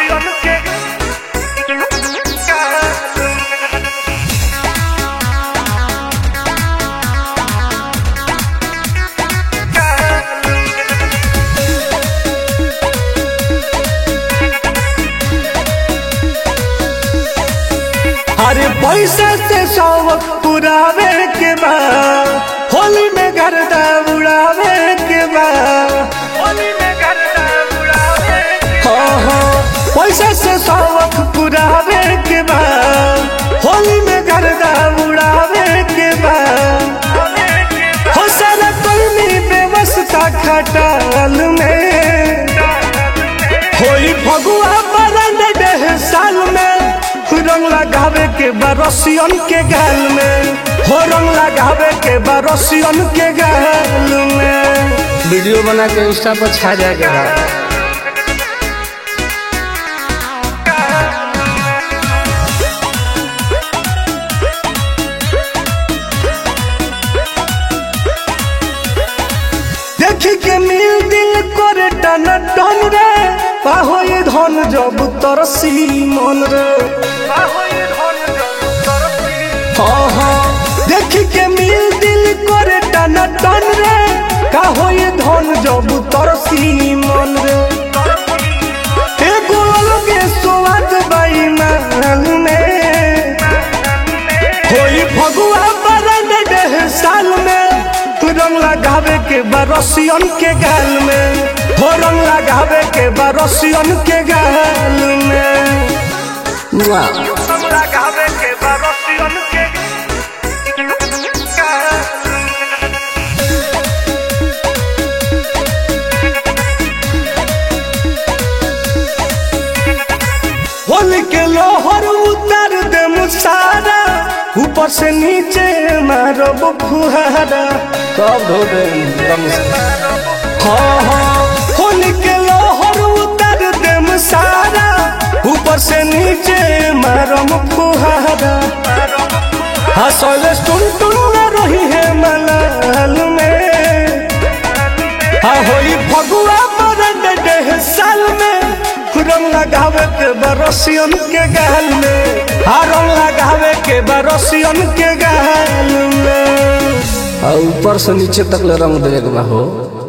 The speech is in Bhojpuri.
रसियन के अरे पैसा से शौक पुरावे के बा होली में गर्दा उड़ावे के बा होली में गर्दा उड़ावे के हाँ हाँ पैसा से शौक पुरावे के बा होली में गर्दा उड़ावे के बा हो सारा कर्मी व्यवस्था खटाल में होई फगुआ बरन डेढ़ साल में रंग लगावे के बरसियन के गाल में हो रंग लगावे के बरसियन के गाल में वीडियो बना के इंस्टा पर छा जाएगा देखी के मिल दिल करे टन टन रे पाहो ये धन जब तरसी मन रे बाहोई धन जो तरसी हाँ हाँ देखी के मिल दिल करे टन टन रे काहो ये धन जब तरसी मन रे एगो अलगे स्वाद बाई महल में होई फगुआ बरन डेढ़ साल में तू रंग लगावे के बरसियन के गाल में हो रंग लगावे के बरसियन के गाल में वाह हम लगावे के बरसियन के होली के लोहर उतार दे मुसारा ऊपर से नीचे मारब फुहारा कब धो दे हाँ हाँ होली के लोहर उतार दे मुसारा ऊपर से नीचे मारब फुहारा हसल टुन टुन न रही है मलाल में हाँ होई फगुआ मरन डेढ़ साल में रंग लगावे के बरसियन के गाल में हाँ रंग लगावे के बरसियन के गाल में ऊपर से नीचे तक ले रंग देगा हो